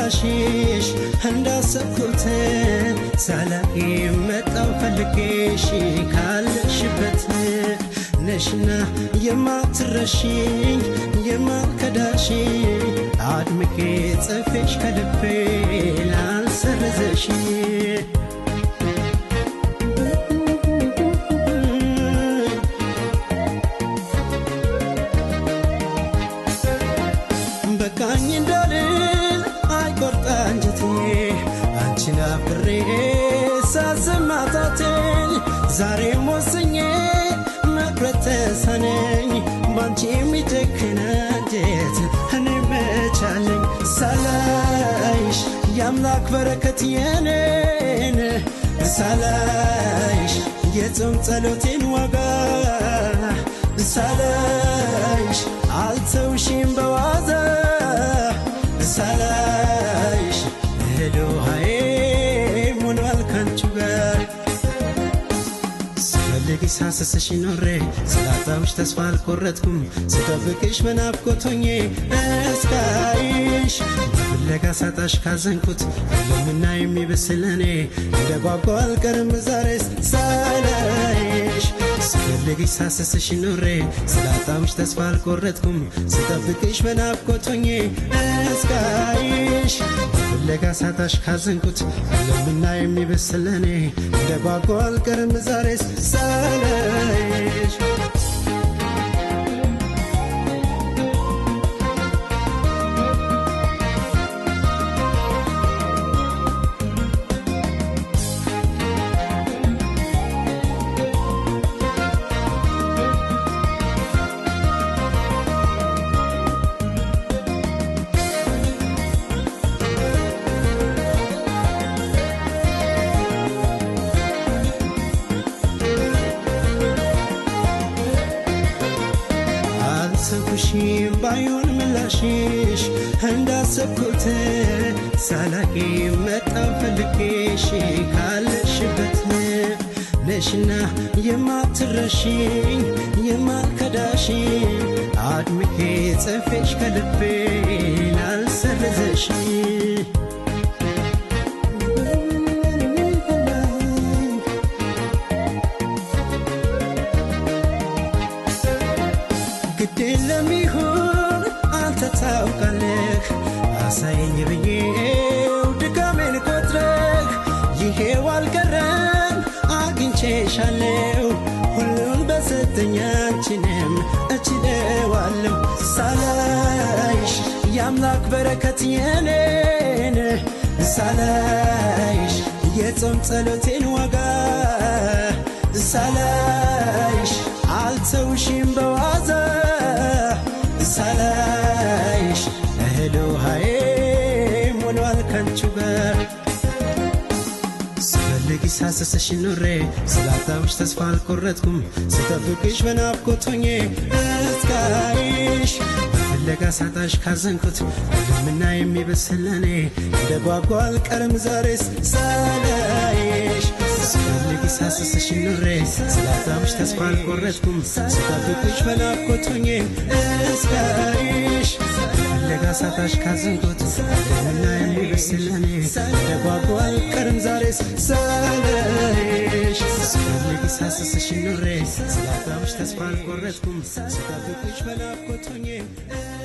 ምላሽሽ እንዳሰብኩት ሳላቂ መጣው ፈልጌሽ ካለሽበት ነሽና የማትረሽኝ የማልከዳሽ አድምቄ ጽፌሽ ከልቤ ላልሰርዘሽ በቃኝ እንዳልል አይቆርጣ አንጀቴ አንቺን አፍሬ ሳዘማታትኝ ዛሬም ወስኜ መቅረት ተሳነኝ ባንቺ የሚጨክን አንጀት እኔ መቻለኝ ሳላይሽ የአምላክ በረከት የኔን ሳላይሽ የጾም ጸሎቴን ዋጋ ሳላይሽ አልተውሽም በዋዛ ሳላይሽ እህል ውሃዬ ሞሏል ካንቺ ጋር ስፈልግ ሳስስሽ ኖሬ ስላጣሁሽ ተስፋ አልቆረጥኩም ስጠብቅሽ በናፍቆት ሆኜ እስካይሽ በፍለጋ ሳጣሽ ካዘንኩት ለምና የሚብስል እኔ እንደ ጓጓ አልቀርም ዛሬስ ሳላይሽ ስፈልግሽ ሳስስሽ ኖሬ ስላጣሁሽ ተስፋ አልቆረጥኩም ስጠብቅሽ በናፍቆት ሆኜ እስካይሽ በፍለጋ ሳጣሽ ካዘንኩት ለምና የሚብስል እኔ እንደ ጓጓ አልቀርም ዛሬስ ሳላይሽ አልሰብኩሽም ባይሆን ምላሽሽ እንዳሰብኩት ሳላቂ መጣው ፈልጌሽ ካለሽበት ነሽና የማትረሽኝ የማልከዳሽ አድምቄ ጽፌሽ ከልቤ ላልሰርዘሽ ግድ ለሚሆን አንተ ታውቃለህ አሳየኝ ብዬው ድካሜን ቆጥረህ ይሄው አልቀረም አግኝቼሻለሁ ሁሉን በሰጠኝ አንቺንም እችለዋለሁ ሳላይሽ የአምላክ በረከት የኔን ሳላይሽ የጾም ጸሎቴን ዋጋ ሳላይሽ አልተውሽም በዋዛ ሳላይሽ እህል ውሃዬ ሞሏል ካንቺ ጋር ስፈልግ ሳስስሽ ኖሬ ስላጣሁሽ ተስፋ አልቆረጥኩም ስጠብቅሽ በናፍቆት ሆኜ እስካይሽ በፍለጋ ሳጣሽ ካዘንኩት ልምና የሚበስል እኔ እንደ ጓጓ አልቀርም ዛሬስ ሳላይሽ ስፈልግ ሳስስሽ ኖሬ ስላጣሁሽ ተስፋ አልቆረጥኩም ስጠብቅሽ በናፍቆት ሆኜ እስካይሽ ፍለጋ ሳጣሽ ካዘንኩት ልምና የሚበስል እኔ እንደ ጓጓ አልቀርም ዛሬስ ሳላይሽ ስፈልግ ሳስስሽ ኖሬ ስላጣሁሽ ተስፋ አልቆረጥኩም ስጠብቅሽ በናፍቆት ሆኜ